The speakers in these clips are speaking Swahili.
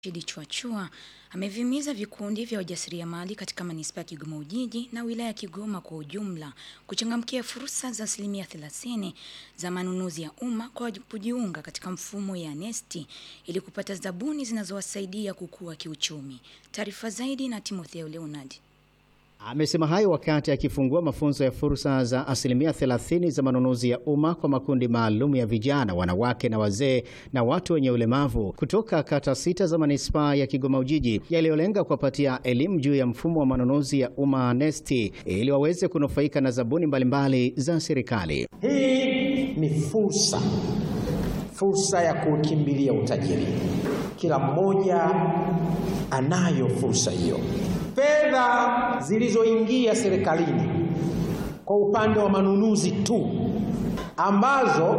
Rashid Chwachua amevihimiza vikundi vya wajasiriamali katika manispaa ya Kigoma Ujiji na wilaya ya Kigoma kwa ujumla kuchangamkia fursa za asilimia 30 za manunuzi ya umma kwa kujiunga katika mfumo ya NeST ili kupata zabuni zinazowasaidia kukua kiuchumi. Taarifa zaidi na Timotheo Leonard. Amesema hayo wakati akifungua mafunzo ya fursa za asilimia 30 za manunuzi ya umma kwa makundi maalum ya vijana, wanawake na wazee na watu wenye ulemavu kutoka kata sita za manispaa ya Kigoma Ujiji, yaliyolenga kuwapatia elimu juu ya mfumo wa manunuzi ya umma NeST ili waweze kunufaika na zabuni mbalimbali za serikali. Hii ni fursa, fursa ya kukimbilia utajiri. Kila mmoja anayo fursa hiyo. Fedha zilizoingia serikalini kwa upande wa manunuzi tu ambazo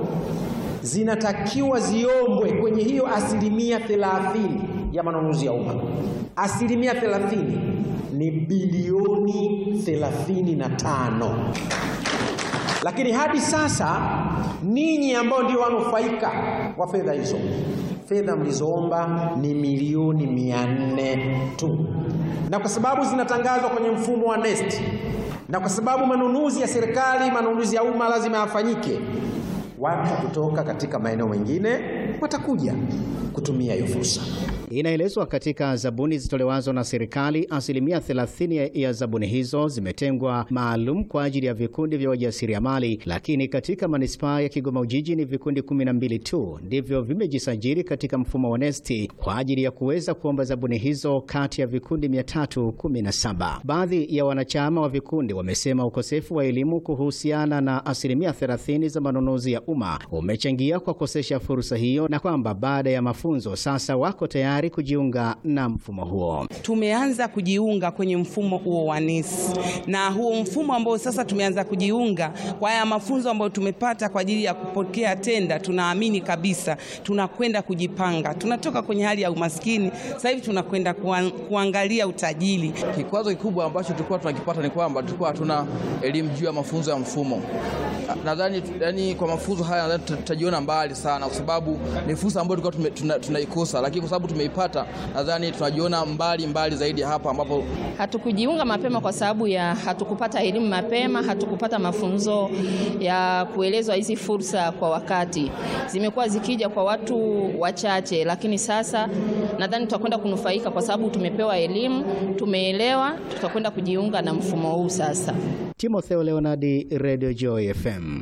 zinatakiwa ziombwe kwenye hiyo asilimia thelathini ya manunuzi ya umma, asilimia thelathini ni bilioni thelathini na tano lakini hadi sasa ninyi ambao ndio wanufaika wa fedha hizo, fedha mlizoomba ni milioni mia nne tu, na kwa sababu zinatangazwa kwenye mfumo wa NeST na kwa sababu manunuzi ya serikali, manunuzi ya umma lazima yafanyike, watu kutoka katika maeneo mengine watakuja kutumia hiyo fursa. Inaelezwa katika zabuni zitolewazo na serikali, asilimia 30 ya zabuni hizo zimetengwa maalum kwa ajili ya vikundi vya wajasiriamali, lakini katika manispaa ya Kigoma Ujiji ni vikundi 12 tu ndivyo vimejisajili katika mfumo wa NeST kwa ajili ya kuweza kuomba zabuni hizo kati ya vikundi 317. Baadhi ya wanachama wa vikundi wamesema ukosefu wa elimu kuhusiana na asilimia 30 za manunuzi ya umma umechangia kwa kukosesha fursa hiyo na kwamba baada ya mafunzo sasa wako tayari kujiunga na mfumo huo. Tumeanza kujiunga kwenye mfumo huo wa NeST na huo mfumo ambao sasa tumeanza kujiunga kwa haya mafunzo ambayo tumepata kwa ajili ya kupokea tenda, tunaamini kabisa tunakwenda kujipanga. Tunatoka kwenye hali ya umaskini, sasa hivi tunakwenda kuangalia utajiri. Kikwazo kikubwa ambacho tulikuwa tunakipata ni kwamba tulikuwa hatuna elimu juu ya mafunzo ya mfumo. Nadhani yani, kwa mafunzo haya nadhani tutajiona mbali sana, kwa sababu ni fursa ambayo tulikuwa tunaikosa tuna, lakini kwa sababu tumeipata, nadhani tunajiona mbali mbali zaidi hapa ambapo hatukujiunga mapema kwa sababu ya hatukupata elimu mapema, hatukupata mafunzo ya kuelezwa hizi fursa kwa wakati. Zimekuwa zikija kwa watu wachache, lakini sasa nadhani tutakwenda kunufaika kwa sababu tumepewa elimu, tumeelewa, tutakwenda kujiunga na mfumo huu sasa. Timotheo Leonardi, Radio Joy FM.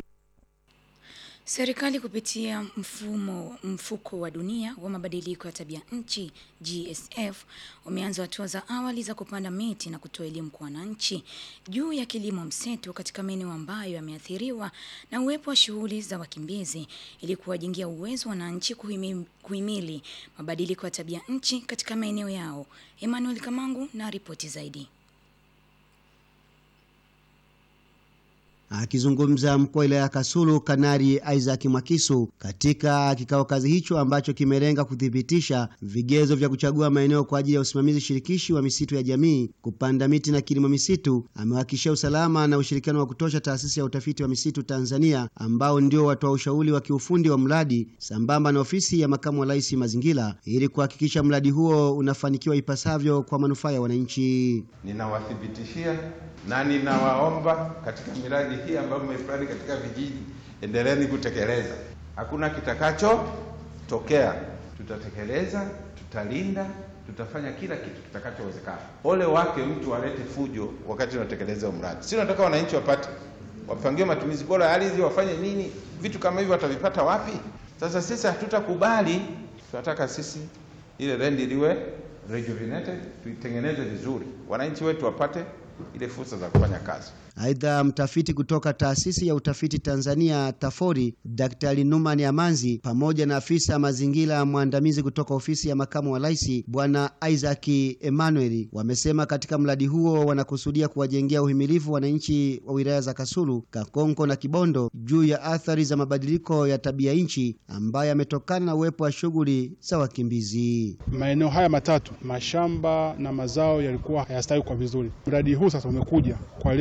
Serikali kupitia mfumo mfuko wa dunia wa mabadiliko ya tabia nchi GSF umeanza hatua za awali za kupanda miti na kutoa elimu kwa wananchi juu ya kilimo mseto katika maeneo ambayo yameathiriwa na uwepo wa shughuli za wakimbizi ili kuwajengea uwezo wananchi kuhimili, kuhimili mabadiliko ya tabia nchi katika maeneo yao. Emmanuel Kamangu na ripoti zaidi. Akizungumza mkuu wa wilaya ya Kasulu, Kanari Isaac Mwakisu katika kikao kazi hicho ambacho kimelenga kuthibitisha vigezo vya kuchagua maeneo kwa ajili ya usimamizi shirikishi wa misitu ya jamii, kupanda miti na kilimo misitu, amewahakikishia usalama na ushirikiano wa kutosha taasisi ya utafiti wa misitu Tanzania, ambao ndio watoa ushauri wa kiufundi wa mradi sambamba na ofisi ya makamu wa rais mazingira, ili kuhakikisha mradi huo unafanikiwa ipasavyo kwa manufaa ya wananchi. Ninawathibitishia na ninawaomba katika miradi hii ambayo mmeifanya katika vijiji, endeleeni kutekeleza. Hakuna kitakachotokea, tutatekeleza, tutalinda, tutafanya kila kitu kitakachowezekana. Ole wake mtu alete fujo wakati unatekeleza mradi. Si nataka wananchi wapate, wapangiwe matumizi bora ya ardhi, wafanye nini, vitu kama hivyo watavipata wapi? Sasa sisi hatutakubali, tunataka sisi ile rendi liwe rejuvenated, tuitengeneze vizuri, wananchi wetu wapate ile fursa za kufanya kazi. Aidha, mtafiti kutoka taasisi ya utafiti Tanzania TAFORI Daktari Numan Amanzi pamoja na afisa mazingira mwandamizi kutoka ofisi ya makamu wa rais Bwana Isaac Emmanuel wamesema katika mradi huo wanakusudia kuwajengea uhimilivu wananchi wa wilaya za Kasulu, Kakonko na Kibondo juu ya athari za mabadiliko ya tabia nchi ambayo yametokana na uwepo wa shughuli za wakimbizi. Maeneo haya matatu, mashamba na mazao yalikuwa hayastawi kwa vizuri. Mradi huu sasa umekuja kwa lengo la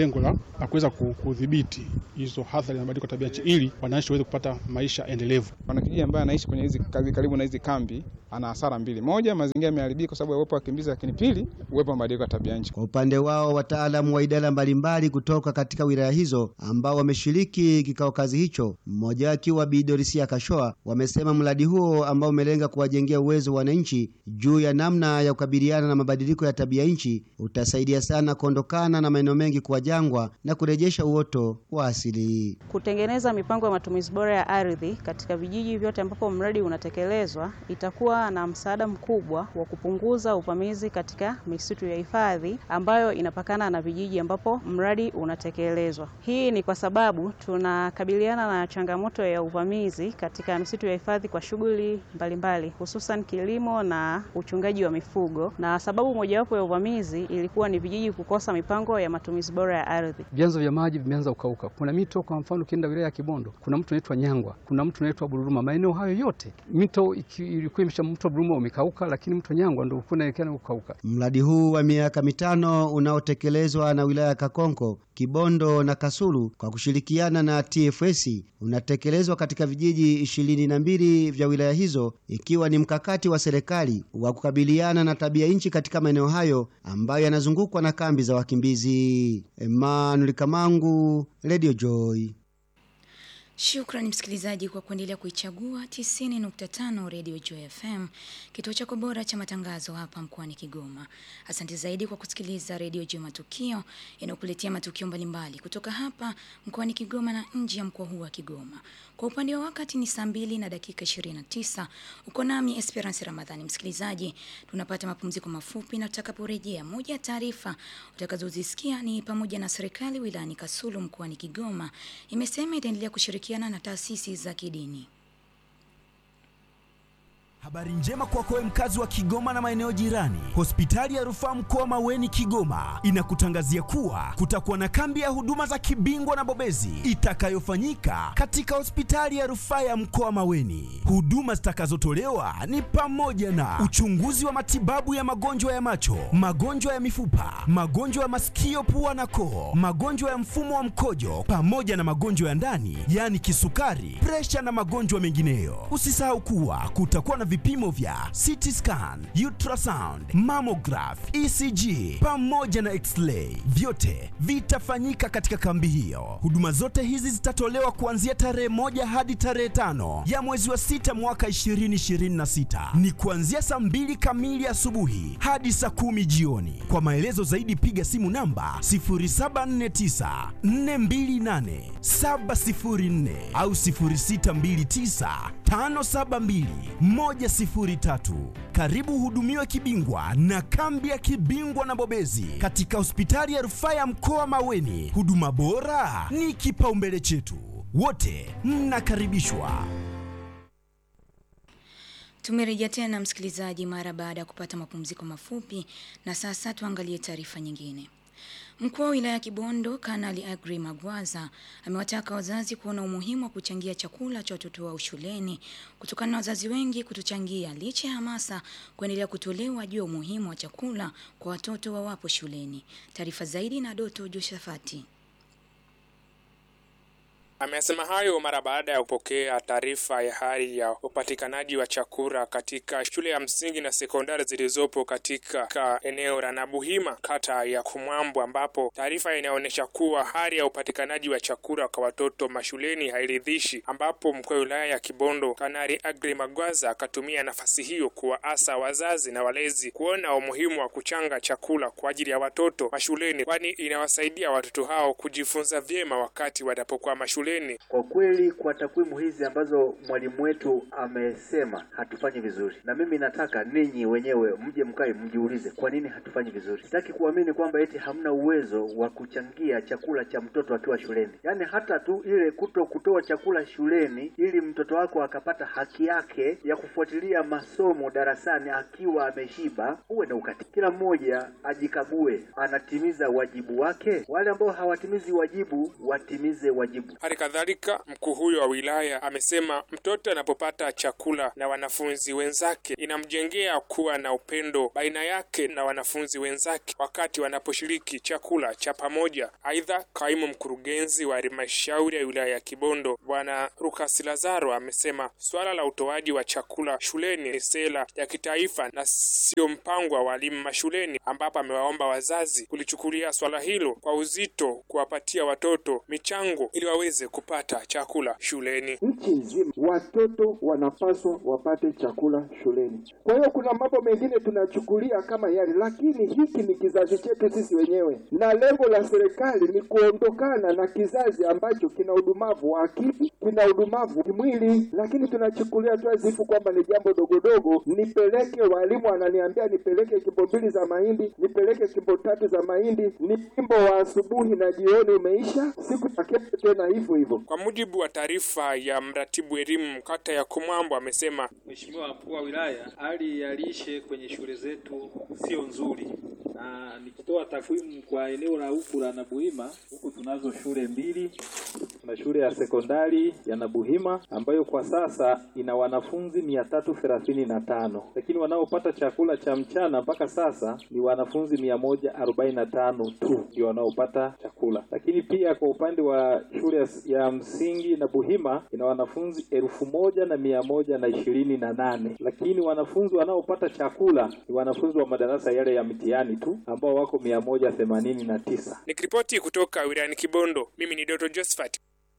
na kuweza ku- kudhibiti hizo athari za mabadiliko ya tabia nchi ili wananchi waweze kupata maisha endelevu. Mwanakijiji ambaye anaishi kwenye hizi kazi karibu na hizi kambi ana hasara mbili: moja, mazingira yameharibika kwa sababu ya uwepo wa wakimbizi, lakini pili, uwepo wa mabadiliko ya tabia nchi. Kwa upande wao wataalamu wa idara mbalimbali kutoka katika wilaya hizo ambao wameshiriki kikao kazi hicho, mmoja akiwa Bi Dorisia Kashoa, wamesema mradi huo ambao umelenga kuwajengea uwezo wananchi juu ya namna ya kukabiliana na mabadiliko ya tabia nchi utasaidia sana kuondokana na maeneo mengi kuwa jangwa na kurejesha uoto wa asili. Kutengeneza mipango ya matumizi bora ya ardhi katika vijiji vyote ambapo mradi unatekelezwa itakuwa na msaada mkubwa wa kupunguza uvamizi katika misitu ya hifadhi ambayo inapakana na vijiji ambapo mradi unatekelezwa. Hii ni kwa sababu tunakabiliana na changamoto ya uvamizi katika misitu ya hifadhi kwa shughuli mbalimbali, hususan kilimo na uchungaji wa mifugo, na sababu mojawapo ya uvamizi ilikuwa ni vijiji kukosa mipango ya matumizi bora ya ardhi. Vyanzo vya maji vimeanza kukauka. Kuna mito, kwa mfano, ukienda wilaya ya Kibondo kuna mto unaitwa Nyangwa, kuna mto unaitwa Bururuma. Maeneo hayo yote mito iki- ilikuwa imesha, mto Bururuma umekauka, lakini mto Nyangwa ndio ulikuwa unaelekea kukauka. Mradi huu wa miaka mitano unaotekelezwa na wilaya ya Kakonko, Kibondo na Kasulu kwa kushirikiana na TFS unatekelezwa katika vijiji ishirini na mbili vya wilaya hizo, ikiwa ni mkakati wa serikali wa kukabiliana na tabia nchi katika maeneo hayo ambayo yanazungukwa na kambi za wakimbizi. Emmanuel Kamangu, Radio Joy. Shukrani msikilizaji kwa kuendelea kuichagua 90.5 Radio Joy FM, kituo chako bora cha matangazo hapa mkoani Kigoma. Asante zaidi kwa kusikiliza Radio Joy Matukio inayokuletea matukio mbalimbali kutoka hapa mkoani Kigoma na nje ya mkoa huu wa Kigoma. Kwa upande wa wakati ni saa mbili na dakika 29. Uko nami Esperance Ramadhani. Msikilizaji, tunapata mapumziko mafupi na tutakaporejea, moja ya taarifa utakazozisikia ni pamoja na serikali wilayani Kasulu mkoani Kigoma imesema itaendelea kushirikiana na taasisi za kidini. Habari njema kwako wewe mkazi wa Kigoma na maeneo jirani. Hospitali ya Rufaa Mkoa Maweni Kigoma inakutangazia kuwa kutakuwa na kambi ya huduma za kibingwa na bobezi itakayofanyika katika hospitali ya Rufaa ya Mkoa Maweni. Huduma zitakazotolewa ni pamoja na uchunguzi wa matibabu ya magonjwa ya macho, magonjwa ya mifupa, magonjwa ya masikio, pua na koo, magonjwa ya mfumo wa mkojo pamoja na magonjwa ya ndani, yaani kisukari, presha na magonjwa mengineyo. Usisahau kuwa kutakuwa na vipimo vya CT scan, ultrasound, mammograph, ECG pamoja na x-ray. Vyote vitafanyika katika kambi hiyo. Huduma zote hizi zitatolewa kuanzia tarehe moja hadi tarehe tano ya mwezi wa sita mwaka 2026. Ni kuanzia saa mbili kamili asubuhi hadi saa kumi jioni. Kwa maelezo zaidi piga simu namba 0749 428 704 au 0629 572 103. Karibu hudumiwe kibingwa na kambi ya kibingwa na bobezi katika hospitali ya rufaa ya mkoa Maweni. Huduma bora ni kipaumbele chetu, wote mnakaribishwa. Tumerejea tena msikilizaji, mara baada ya kupata mapumziko mafupi, na sasa tuangalie taarifa nyingine. Mkuu wa wilaya ya Kibondo Kanali Agri Magwaza amewataka wazazi kuona umuhimu wa kuchangia chakula cha watoto wao shuleni kutokana na wazazi wengi kutochangia licha ya hamasa kuendelea kutolewa juu ya umuhimu wa chakula kwa watoto wawapo shuleni. Taarifa zaidi na Doto Joshafati. Amesema hayo mara baada ya kupokea taarifa ya hali ya upatikanaji wa chakula katika shule ya msingi na sekondari zilizopo katika eneo la Nabuhima, kata ya Kumwambo, ambapo taarifa inaonyesha kuwa hali ya upatikanaji wa chakula kwa watoto mashuleni hairidhishi, ambapo mkuu wa wilaya ya Kibondo Kanali Agri Magwaza akatumia nafasi hiyo kuwaasa wazazi na walezi kuona umuhimu wa kuchanga chakula kwa ajili ya watoto mashuleni, kwani inawasaidia watoto hao kujifunza vyema wakati wanapokuwa mashuleni. Kwa kweli kwa takwimu hizi ambazo mwalimu wetu amesema hatufanyi vizuri, na mimi nataka ninyi wenyewe mje mkae mjiulize kwa nini hatufanyi vizuri. Sitaki kuamini kwamba eti hamna uwezo wa kuchangia chakula cha mtoto akiwa shuleni, yaani hata tu ile kuto kutoa chakula shuleni ili mtoto wako akapata haki yake ya kufuatilia masomo darasani akiwa ameshiba, uwe na ukati. Kila mmoja ajikague, anatimiza wajibu wake. Wale ambao hawatimizi wajibu watimize wajibu. Hali Hali kadhalika mkuu huyo wa wilaya amesema mtoto anapopata chakula na wanafunzi wenzake inamjengea kuwa na upendo baina yake na wanafunzi wenzake wakati wanaposhiriki chakula cha pamoja. Aidha, kaimu mkurugenzi wa halmashauri ya wilaya ya Kibondo Bwana Rukas Lazaro amesema suala la utoaji wa chakula shuleni ni sera ya kitaifa na sio mpango wa walimu mashuleni, ambapo amewaomba wazazi kulichukulia swala hilo kwa uzito, kuwapatia watoto michango ili waweze kupata chakula shuleni. Nchi nzima watoto wanapaswa wapate chakula shuleni. Kwa hiyo kuna mambo mengine tunachukulia kama yale, lakini hiki ni kizazi chetu sisi wenyewe, na lengo la serikali ni kuondokana na kizazi ambacho kina udumavu wa akili, kina udumavu kimwili, lakini tunachukulia tu azifu kwamba ni jambo dogodogo. Nipeleke, walimu wananiambia nipeleke kimbo mbili za mahindi, nipeleke kimbo tatu za mahindi, ni kimbo wa asubuhi na jioni umeisha, siku ya kesho tena hivyo hivyo. Kwa mujibu wa taarifa ya mratibu elimu kata ya Kumwambo, amesema Mheshimiwa mkuu wa wilaya, hali ya lishe kwenye shule zetu sio nzuri, na nikitoa takwimu kwa eneo la huku la Nabuhima, huku tunazo shule mbili. Tuna shule ya sekondari ya Nabuhima ambayo kwa sasa ina wanafunzi mia tatu thelathini na tano lakini wanaopata chakula cha mchana mpaka sasa ni wanafunzi mia moja arobaini na tano tu ndio wanaopata chakula. Lakini pia kwa upande wa shule ya msingi Nabuhima ina wanafunzi elfu moja na mia moja na ishirini na nane lakini wanafunzi wanaopata chakula ni wanafunzi wa madarasa yale ya mitihani tu ambao wako mia moja themanini na tisa. nikiripoti kutoka wilayani Kibondo, mimi ni Doto Josephat.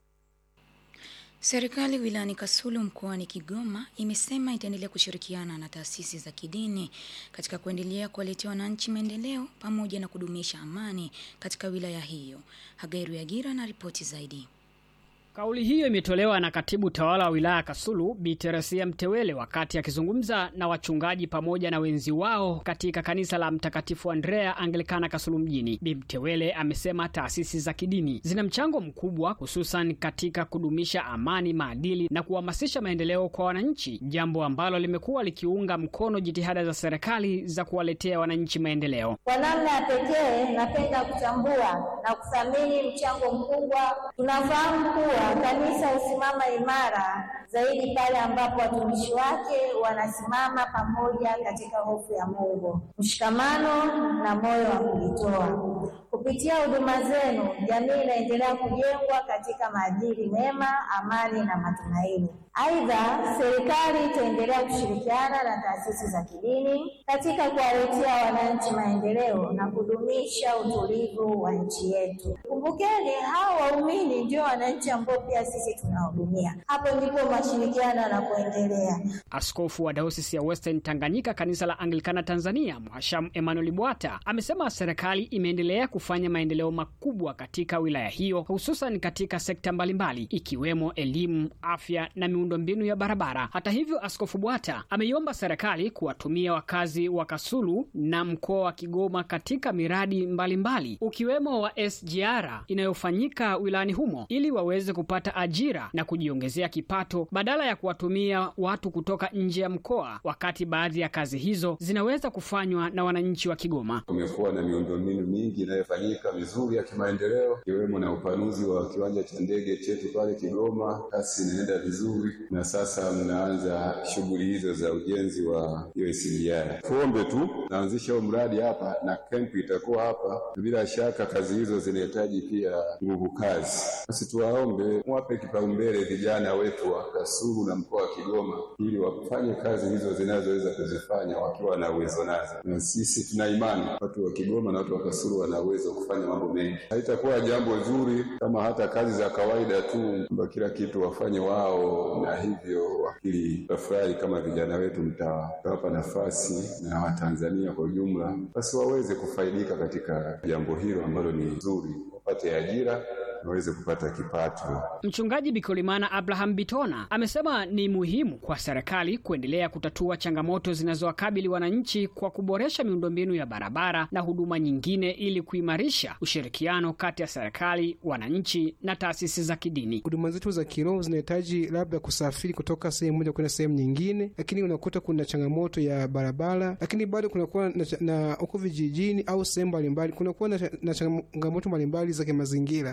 Serikali wilayani Kasulu mkoani Kigoma imesema itaendelea kushirikiana na taasisi za kidini katika kuendelea kuwaletea wananchi maendeleo pamoja na kudumisha amani katika wilaya hiyo. Hagairu Yagira na ripoti zaidi. Kauli hiyo imetolewa na katibu tawala wa wilaya Kasulu Bi Teresia Mtewele wakati akizungumza na wachungaji pamoja na wenzi wao katika kanisa la Mtakatifu Andrea Anglikana Kasulu mjini. Bi Mtewele amesema taasisi za kidini zina mchango mkubwa hususan katika kudumisha amani, maadili na kuhamasisha maendeleo kwa wananchi, jambo ambalo limekuwa likiunga mkono jitihada za serikali za kuwaletea wananchi maendeleo. Kwa namna ya pekee, napenda kutambua na kuthamini mchango mkubwa. Tunafahamu kuwa kanisa husimama imara zaidi pale ambapo watumishi wake wanasimama pamoja katika hofu ya Mungu, mshikamano na moyo wa kujitoa. Kupitia huduma zenu, jamii inaendelea kujengwa katika maadili mema, amani na matumaini. Aidha, serikali itaendelea kushirikiana na taasisi za kidini katika kuwaletea wananchi maendeleo na kudumisha utulivu wa nchi yetu. Kumbukeni, hao waumini ndio wananchi ambao pia sisi tunahudumia. Hapo ndipo mashirikiano yanapoendelea. Askofu wa dayosisi ya Western Tanganyika kanisa la Anglikana Tanzania, Mhashamu Emmanuel Bwata amesema serikali imeendelea kufanya maendeleo makubwa katika wilaya hiyo, hususan katika sekta mbalimbali ikiwemo elimu, afya na miundombinu ya barabara. Hata hivyo, Askofu Bwata ameiomba serikali kuwatumia wakazi wa Kasulu na mkoa wa Kigoma katika miradi mbalimbali mbali, ukiwemo wa SGR inayofanyika wilayani humo ili waweze kupata ajira na kujiongezea kipato badala ya kuwatumia watu kutoka nje ya mkoa, wakati baadhi ya kazi hizo zinaweza kufanywa na wananchi wa Kigoma. Kumekuwa na miundombinu mingi inayofanyika mizuri ya kimaendeleo ikiwemo na upanuzi wa kiwanja cha ndege chetu pale Kigoma, kasi inaenda vizuri, na sasa mnaanza shughuli hizo za ujenzi wa hiyo SGR. Tuombe tu naanzisha huo mradi hapa na kempu itakuwa hapa. Bila shaka kazi hizo zinahitaji pia nguvu kazi, basi tuwaombe wape kipaumbele vijana wetu wa Kasulu na mkoa wa Kigoma ili wafanye kazi hizo zinazoweza kuzifanya wakiwa na uwezo nazo, na sisi tuna imani watu wa Kigoma na watu wa Kasulu wana uwezo wa kufanya mambo mengi. Haitakuwa jambo zuri kama hata kazi za kawaida tu kwamba kila kitu wafanye wao, na hivyo wakili tafurahi kama vijana wetu mtawapa nafasi na Watanzania kwa ujumla, basi waweze kufaidika katika jambo hilo ambalo ni zuri, wapate ajira waweze kupata kipato. Mchungaji Bikolimana Abraham Bitona amesema ni muhimu kwa serikali kuendelea kutatua changamoto zinazowakabili wananchi kwa kuboresha miundombinu ya barabara na huduma nyingine ili kuimarisha ushirikiano kati ya serikali, wananchi na taasisi za kidini. Huduma zetu za kiroho zinahitaji labda kusafiri kutoka sehemu moja kwenda sehemu nyingine, lakini unakuta kuna changamoto ya barabara, lakini bado kunakuwa na huko vijijini au sehemu mbalimbali kunakuwa na, na changamoto mbalimbali za kimazingira ambazo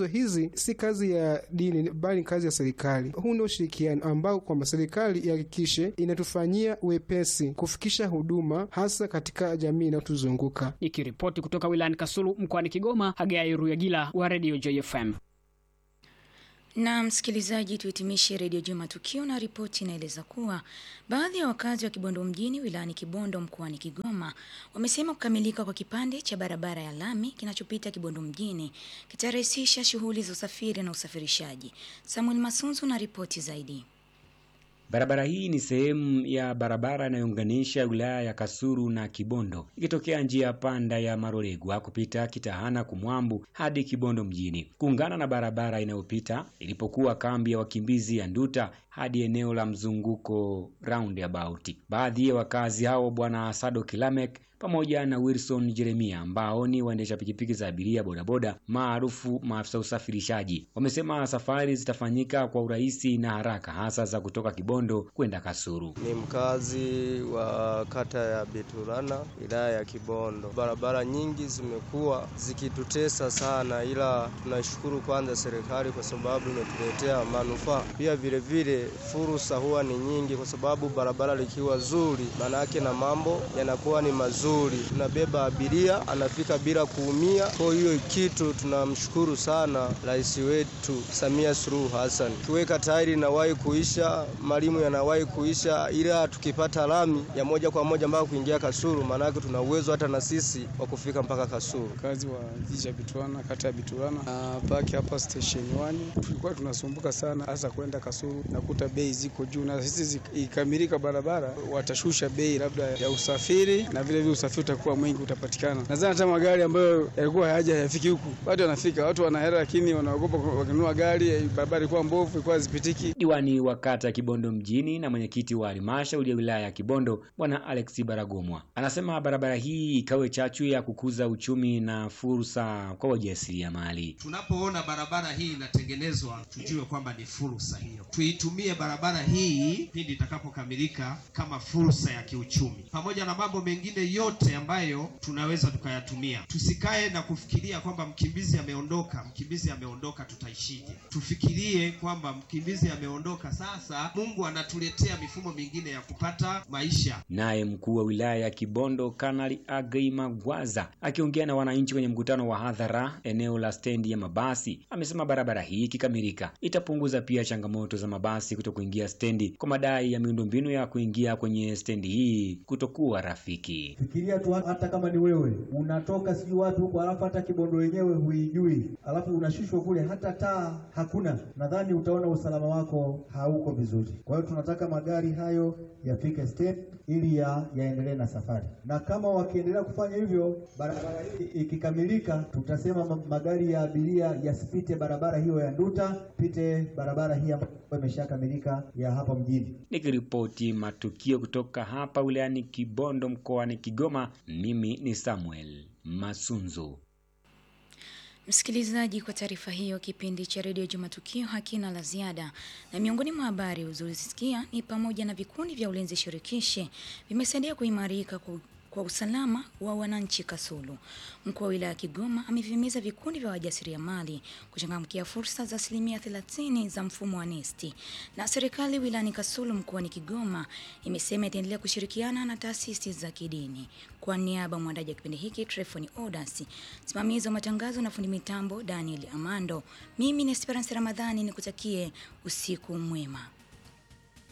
ambazo hizi si kazi ya dini bali ni kazi ya serikali. Huu ndio ushirikiano ambao kwamba serikali ihakikishe inatufanyia wepesi kufikisha huduma hasa katika jamii inayotuzunguka. Nikiripoti kutoka wilayani Kasulu mkoani Kigoma, Hagai Ruyagila wa Radio JFM. Na msikilizaji, tuhitimishe redio juu matukio na ripoti inaeleza kuwa baadhi ya wakazi wa Kibondo mjini wilayani Kibondo mkoani Kigoma wamesema kukamilika kwa kipande cha barabara ya lami kinachopita Kibondo mjini kitarahisisha shughuli za usafiri na usafirishaji. Samuel Masunzu na ripoti zaidi. Barabara hii ni sehemu ya barabara inayounganisha wilaya ya Kasulu na Kibondo ikitokea njia panda ya Marolegwa kupita Kitahana Kumwambu hadi Kibondo mjini kuungana na barabara inayopita ilipokuwa kambi ya wakimbizi ya Nduta hadi eneo la mzunguko roundabout. Baadhi ya wakazi hao Bwana Sado Kilamek pamoja na Wilson Jeremia ambao ni waendesha pikipiki za abiria bodaboda maarufu maafisa usafirishaji wamesema safari zitafanyika kwa urahisi na haraka hasa za kutoka Kibondo kwenda Kasulu. Ni mkazi wa kata ya Biturana wilaya ya Kibondo. Barabara nyingi zimekuwa zikitutesa sana, ila tunashukuru kwanza serikali kwa sababu imetuletea manufaa. Pia vile vile fursa huwa ni nyingi, kwa sababu barabara likiwa zuri, manake na mambo yanakuwa ni mazuri tunabeba abiria anafika bila kuumia. Kwa hiyo kitu tunamshukuru sana rais wetu Samia Suluhu Hassan. Kiweka tairi inawahi kuisha, malimu yanawahi kuisha, ila tukipata lami ya moja kwa moja mpaka kuingia Kasulu, maanake tuna uwezo hata na sisi wa kufika mpaka Kasulu. Kazi wa jiji ya Biturana, kata ya Biturana na paki hapa station 1 tulikuwa tunasumbuka sana, hasa kwenda Kasulu, nakuta bei ziko juu, na sisi ikamilika barabara watashusha bei labda ya usafiri na vile vile usafiri utakuwa mwingi utapatikana. Nadhani hata magari ambayo yalikuwa hayaja hayafiki huku, watu wanafika, watu wana hela, lakini wanaogopa wakinunua gari, barabara ilikuwa mbovu, ilikuwa hazipitiki. Diwani wa kata ya Kibondo mjini na mwenyekiti wa halmashauri ya wilaya ya Kibondo Bwana Alex Baragomwa anasema barabara hii ikawe chachu ya kukuza uchumi na fursa kwa wajasiriamali. Tunapoona barabara hii inatengenezwa, tujue kwamba ni fursa hiyo, tuitumie barabara hii pindi itakapokamilika kama fursa ya kiuchumi, pamoja na mambo mengine yote ambayo tunaweza tukayatumia. Tusikae na kufikiria kwamba mkimbizi ameondoka, mkimbizi ameondoka, tutaishije? Tufikirie kwamba mkimbizi ameondoka, sasa Mungu anatuletea mifumo mingine ya kupata maisha. Naye mkuu wa wilaya ya Kibondo Kanali Agrey Magwaza akiongea na wananchi kwenye mkutano wa hadhara eneo la stendi ya mabasi amesema barabara hii ikikamilika itapunguza pia changamoto za mabasi kuto kuingia stendi kwa madai ya miundombinu ya kuingia kwenye stendi hii kutokuwa rafiki. Fikiria tu hata kama ni wewe unatoka sijui wapi huko, alafu hata Kibondo wenyewe huijui, alafu unashushwa kule, hata taa hakuna. Nadhani utaona usalama wako hauko vizuri. Kwa hiyo tunataka magari hayo yafike step ili ya yaendelee na safari, na kama wakiendelea kufanya hivyo, barabara hii ikikamilika, tutasema magari ya abiria yasipite barabara hiyo ya Nduta, pite barabara hii ambayo imeshakamilika ya hapa mjini. Nikiripoti matukio kutoka hapa wilayani Kibondo mkoani Kigoma, mimi ni Samuel Masunzu. Msikilizaji, kwa taarifa hiyo, kipindi cha redio Juma Tukio hakina la ziada, na miongoni mwa habari ulizosikia ni pamoja na vikundi vya ulinzi shirikishi vimesaidia kuimarika kwa kwa usalama wa wananchi Kasulu. Mkuu wa wilaya ya Kigoma amevihimiza vikundi vya wajasiriamali kuchangamkia fursa za asilimia 30 za mfumo wa NeST. Na serikali wilayani Kasulu mkoani Kigoma imesema itaendelea kushirikiana na taasisi za kidini. Kwa niaba ya mwandaji wa kipindi hiki Trefoni Odas, msimamizi wa matangazo na fundi mitambo Daniel Amando, mimi ni Esperance Ramadhani nikutakie usiku mwema.